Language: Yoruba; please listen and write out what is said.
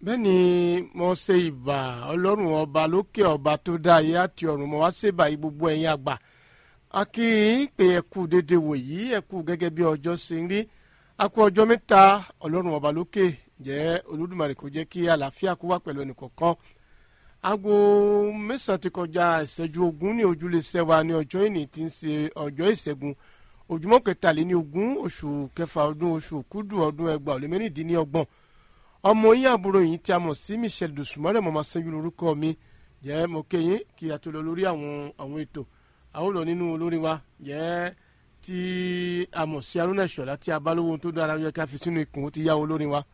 bẹ́ẹ̀ ni mo ṣe ìbà ọlọ́run ọba lókè ọba tó dá ayé àti ọ̀run mo wá ṣèbà yìí gbogbo ẹ̀yin àgbà a kì í pé ẹ kú dédé wòyí ẹ kú gẹ́gẹ́ bí ọjọ́ ṣe ń rí a kú ọjọ́ mẹ́ta ọlọ́run ọba lókè jẹ́ olódùmarè kó jẹ́ kí àlàáfíà kó wà pẹ̀lú ẹnìkọ̀ọ̀kan aago mẹ́sàn-án ti kọjá ìṣẹ́jú ogún ní ojúlẹ̀ṣẹ̀ wa ní ọjọ́ ìní tí ń ṣe ọjọ́ ìṣẹ́gun ojúmọ́ kẹtàléní ogún oṣù kẹfà ọdún oṣù kúdù ọdún ẹgbàá ọ̀lẹ́ mẹ́rìndínlọ́gbọ̀n ọmọ yín àbúrò yìí tí a mọ̀ sí michelle dosùmọ́rẹ́ mọ́ máa ṣẹ́jú lórúkọ mi jẹ́ mo kéyìn kí a tó lọ lórí àwọn àwọn ètò àwọn lọ nínú olórin wa jẹ́ tí a mọ̀ sí arúnà ìṣọ̀lá tí a bá lówó tó dára yẹ ká fi sínú ikùn ó ti yá olórin wa